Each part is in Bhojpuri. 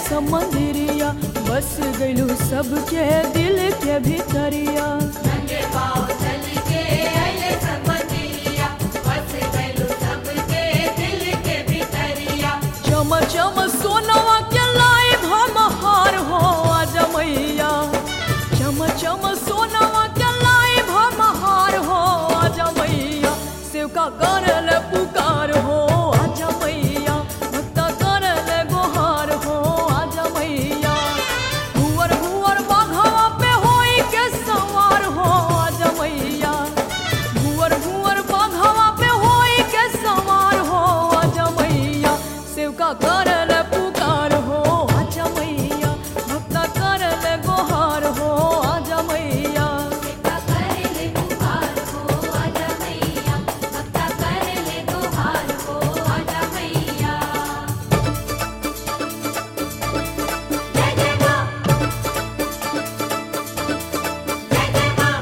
समंदरिया बस गइलू सबके दिल के भीतरिया नंगे पाँव चल के अइले सब मंदिरिया बस गइलू सबके दिल के भीतरिया चम चम सोनवा के लाई हम हार हो आज मैया चम चम सोनवा के लाई हम हार हो आज मैया शिव का करल पुकार हो आज मैया भक्त करल गोहार हो आज मैया भुवर भुवर बाघवा पे होई के सवार हो आज मैया भुवर भुवर बाघवा पे होई के सवार हो आज मैया शिव का करल पुकार हो आज मैया भक्त करल गोहार हो आज मैया भक्ता करले गुहार हो आजा मैया भक्ता करले गुहार हो आजा मैया जय जय माँ जय जय माँ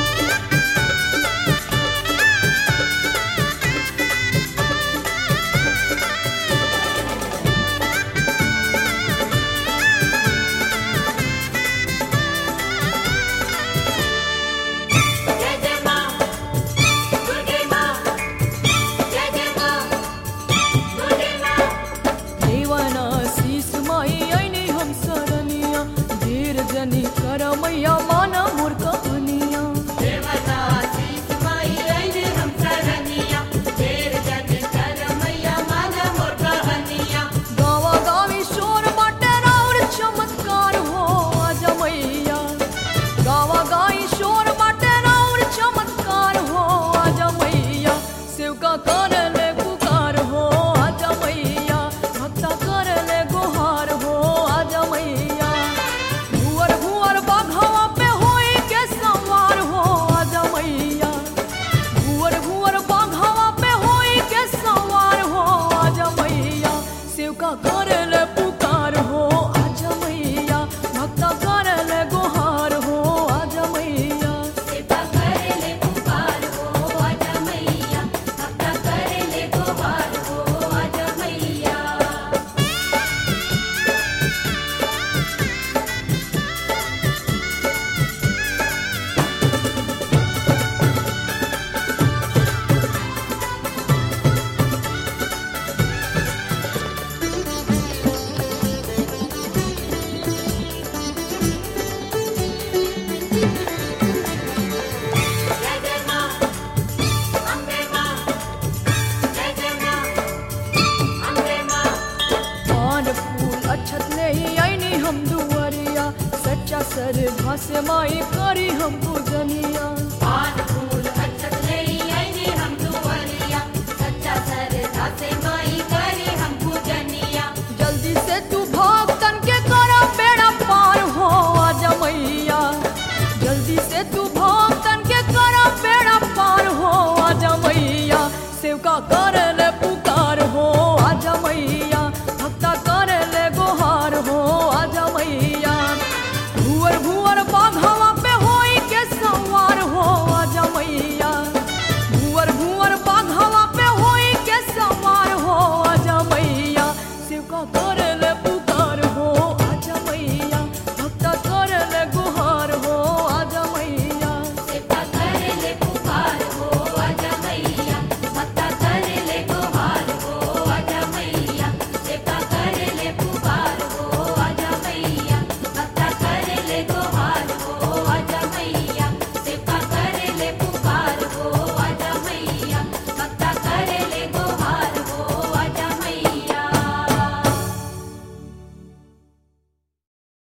जय जय माँ दुर्गे माँ जय जय माँ दुर्गे माँ देवाना शीस माई ऐनी हम सरनिया देर जनी कर मैया माना मोर कहनिया देवता शीस माई अइले हम सरनिया देर जग कर मैया माना मोर कहनिया गावा गावी शोर बाटे राउर चमत्कार हो आज मैया गावा गाई शोर बाटे राउर चमत्कार हो आज मैया शिव का करले पुकार हो आज मैया भक्ता करले गुहार हो आज मैया भुवर भुवर बाघवा पे होई के सवार हो आज मैया भुवर भुवर बाघवा पे होई के सवार हो आज मैया शिव का करल पुकार हो आज मैया भक्ता करल गोहार हो आज मैया सेवा करले पुकार हो आजा मैया भक्ता करले गुहार हो आजा मैया जय जय माँ अम्बे माँ जय जय माँ अम्बे माँ पान फूल अक्षत नहीं आईनी हम दुआरिया सच्चा सर भासे माई करी हम पूजनिया